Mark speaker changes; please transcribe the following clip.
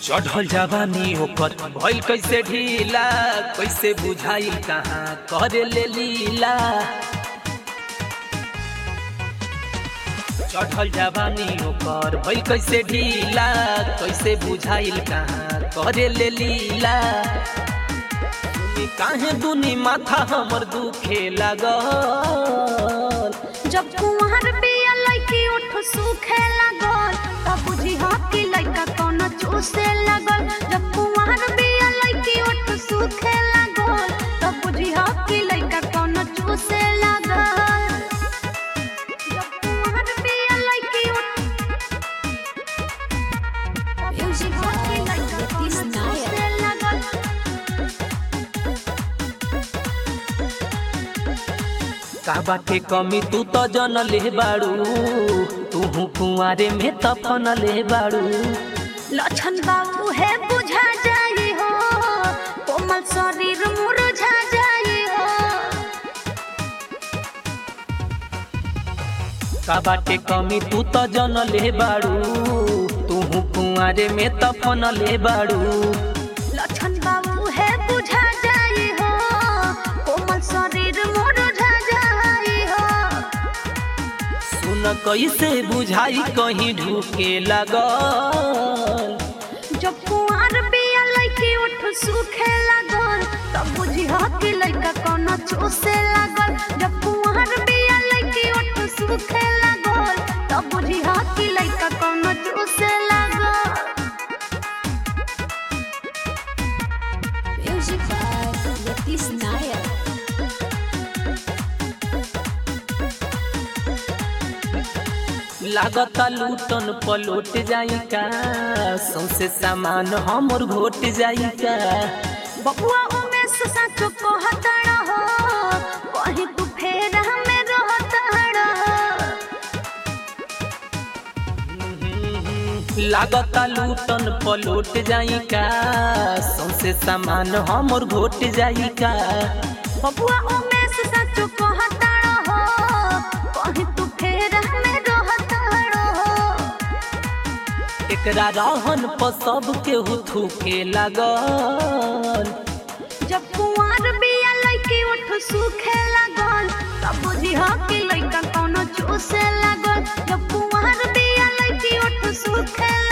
Speaker 1: चढ़ल जवानी ओकर भइल कैसे ढीला कैसे बुझाई कहाँ करे ले लीला चढ़ल जवानी ओकर भइल कैसे ढीला कैसे बुझाइल कहाँ करे ले लीला सुनी काहे दुनी माथा हमर दुखे लागल
Speaker 2: जब कुंवर बिया लइकी उठ सूखे लागल तब बुझी हा कि लइका कौन चूसे लागल जब कुंवर बिया लइकी उठ सूखे लागल तब बुझी हा कि लइका कौन चूसे लागल जब कुंवर बिया लइकी उठ तब बुझी हा कि लइका कौन चूसे लागल
Speaker 1: का बाटे कमी तू तो जन ले बाड़ू तू कुंवारे में तफन ले बाड़ू
Speaker 2: लक्षण बाबू है बुझा जाए हो कोमल शरीर मुरझा जाए हो
Speaker 1: का बाटे कमी तू तो जन ले बाड़ू तू कुंवारे में तफन ले बाड़ू
Speaker 2: लक्षण बाबू है बुझा जाए हो कोमल शरीर मुरझा जाए हो
Speaker 1: सुन कैसे बुझाई कहीं ढूके लगल
Speaker 2: जब कुआर बिया लइकी उठ सूखे लागल तब बुझी हा कि लइका कौन चूसे लागल जब कुआर बिया लइकी उठ सूखे लागल तब बुझी हा कि लइका कौन चूसे लागल
Speaker 3: Music by Yatis Nair.
Speaker 1: लागता लूटन पलोट जाई का सौसे सामान हमर घोट जाई का
Speaker 2: बबुआ उमेश साचो कहतड़ हो कहीं तू फेर हमें रहतड़
Speaker 1: लागता लूटन पलोट जाई का सौसे सामान हमर घोट जाई का
Speaker 2: बबुआ उमेश साचो कहतड़ हो कहीं तू फेर हमें रहतड़
Speaker 1: एकरा रहन पर सब केहू थूके लागल
Speaker 2: जब कुंवर बिया लइकी उठ सूखे लागल तब बुझी हा कि लइका कौनो चूसे लागल जब कुंवर बिया लइकी उठ सूखे